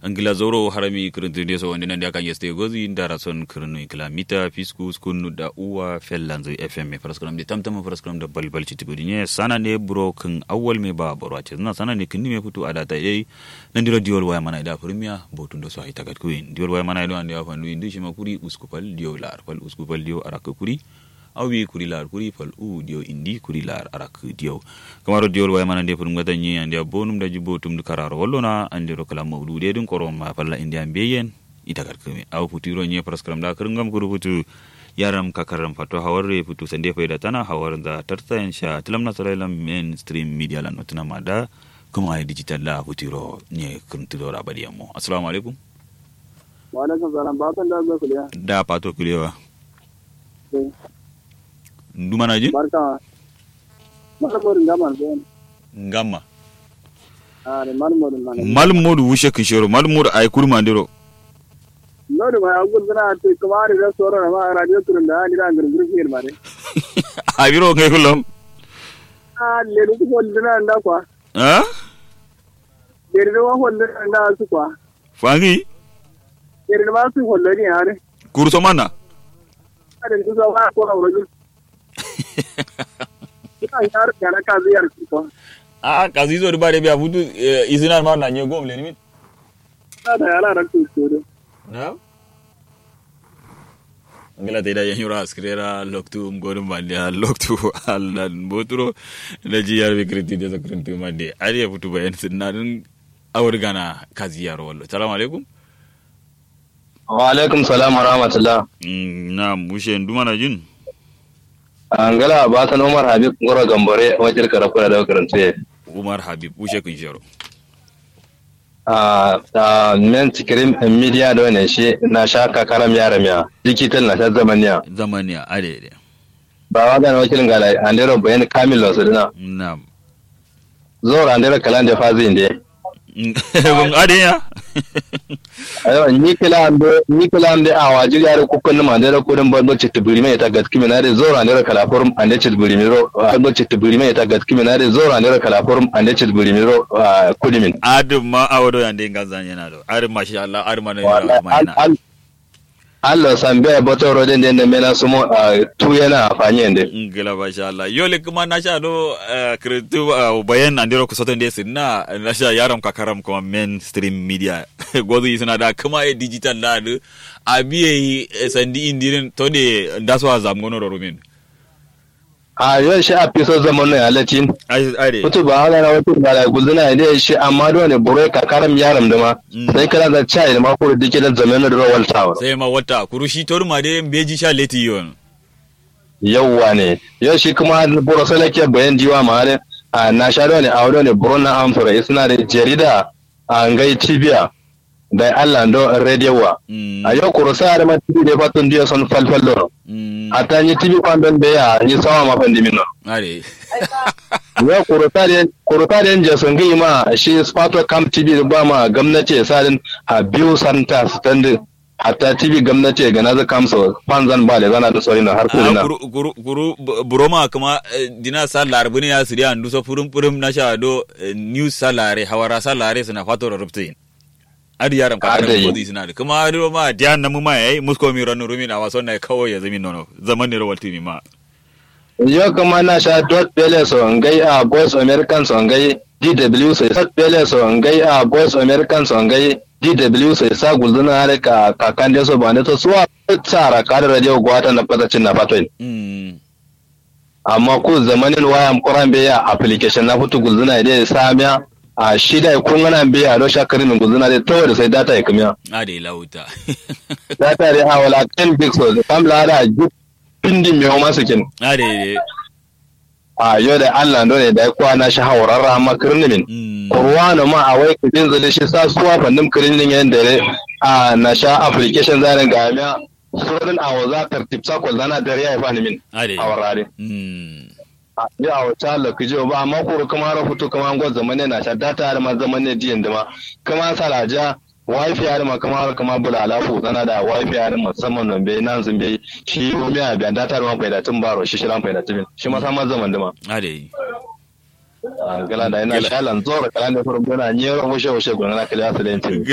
angila zoro harami kirintinde so wonde nande akan yeste gozi ndara son kirinu kilamita fisku skunu da uwa fellanzo fm paraskram de tamtama paraskram da balbal citibudi ne sana ne bro kan awwal me ba baro ce na sana ne kinni me futu adata yayi nan diro diol waya mana da premier botun do so ay tagat kuin diol waya mana do ande afandu indi shima kuri uskupal dio lar pal uskupal dio araka kuri awi kuri lar kuri fal u dio indi kuri lar arak dio kamaro diol way manande pun ngata nyi ande bonum da jibo tum du kararo wollona ande ro kala mawdu de dun korom ma falla indi ambeyen itagar kame aw futiro nyi praskram da kurngam kuru futu yaram kakaram fato hawarre futu sande fayda tana hawar da tarta insha tilam nasarailam mainstream media lan notuna mada kuma ay digital la futiro nyi kurntiro rabadi ammo assalamu alaikum wa alaikum salam ba kan da ga kuliya da pato kulewa ndumana jin barka malmor ngaman ben ngamma are malmor man malum modu wushe kishoro malum modu ay kurma ndiro nodu ma agul dana te kumari da soro ma radio turun da ni da ngur ngur fir mare abiro ngay kulam a le du ko dana nda kwa ha le du wa hol dana nda su kwa fangi le du ma su hol ni are kurso mana are du so wa ko ro ju ina yar kana ka ziyar ko a kazi zo bare biya futu isinar ma na nye gom le ni na da yala ran ku ko na ngala te da yanyura askrera loktu mgorum mande loktu allan boturo na ji yar bi kriti de zakrintu mande ari ya futu bayan sinadin awar gana kazi yaro wallo assalamu alaikum wa alaikum salam wa rahmatullah na mushe nduma jin angala ba san umar habib ngoro gambore wajen karafuna da karanta umar habib mushe kun shero a a men tikirin media da wannan shi na shaka karam yara miya digital na ta zamaniya zamaniya ade ba wa ga wakilin ga lai andero bayan kamil lo sudina na zo andero kalan da fazi inde bun ade ya ayo ni kila ande ni kila ande a waji yare kukun ma andero kudin bando cittibiri mai ta gaski mina da zo andero kala forum ande cittibiri miro bando cittibiri mai ta gaski mina da zo andero kala forum ande cittibiri miro kudimin adum ma awodo yande ngazan yana do adum masha Allah adum ma na ma Allah san bai bata rodin da yadda mena sumo a tu yana afanye yadda. ngila masha Allah yole kuma na sha do kretu bayan andiro ku soton desi na na sha yaram kakaram kuma mainstream media gozu isna da kuma e digital da do abiye sandi indirin to de ndaso azam gono ro rumin A yau shi a fiso zaman nan halatin. ai ai Mutu ba hana na wata ba da guzuna ne shi amma da wani burai kakaram yaram da ma. Sai kana da chai da ma ko da dike da zaman da rawal tawar. sai ma wata kurushi torma de beji sha leti yon Yawwa ne. Yau shi kuma buro salake bayan jiwa ma halin. A na sha da wani a wani wani buro na amfura suna da jarida a ngai tibiya. Da Allah do radio wa. A yau kurusa da ma tibi da fatun diya son falfallo. a ta yi tibi kwandon da ya yi sama mafan dimino. are Ya kuruta da yanzu sun gai ma shi spato camp tibi da ba ma gwamnati sadin a biyu santa stand hatta tibi gwamnati ga nazu kamso fanzan ba da zana da sauri na har kuri na. kuru kuru kuru buroma kuma dina sallar bune ya siriya ndu so furum furum na sha do news salare hawara salare suna fato da rubtin adi yaram ka Adi. da kodi suna da kuma adi ma diyan na mu ma yayi musko mi ranu rumi na waso na kawai ya zami nono zaman ne rawal timi ma Yau kuma na sha dot bele so ngai a boys american so ngai DW so dot bele so ngai a boys american so ngai DW so sa gulzuna har ka kakan da so ba ne to suwa tsara kada radio gwata na fatacin na fatoyin. mm amma ko zamanin wayan kuran bai ya application na fito gulzuna da samiya a shida kun gana bai a rosha karin gulzuna da tawar da sai data ya kamiya adi lauta data da a wala 10 pixels kam la da ju pindi mai homa sukin adi a yau da Allah ne da ya kwana shi haurarra amma kirnimin mm kurwano ma a wai kudin zale shi sa suwa fannin kirnin yadda a na sha application zanen gamiya surin a waza tartib sakwal zana da ya yi fanimin adi a warare mm ya a wata lokaci ba amma ko kuma rahoto kuma an gwada zamane na sha data har ma zamane diyan da ma kuma salaja wifi har ma kuma har kuma bula alafu tana da wifi har musamman nan bai nan zun bai shi ko miya biyan data har ma faida tun baro shi shiran faida tun shi ma sama zaman da ma adi gala da ina shalan zora kala ne furum dona nyero mushe mushe gona kala su da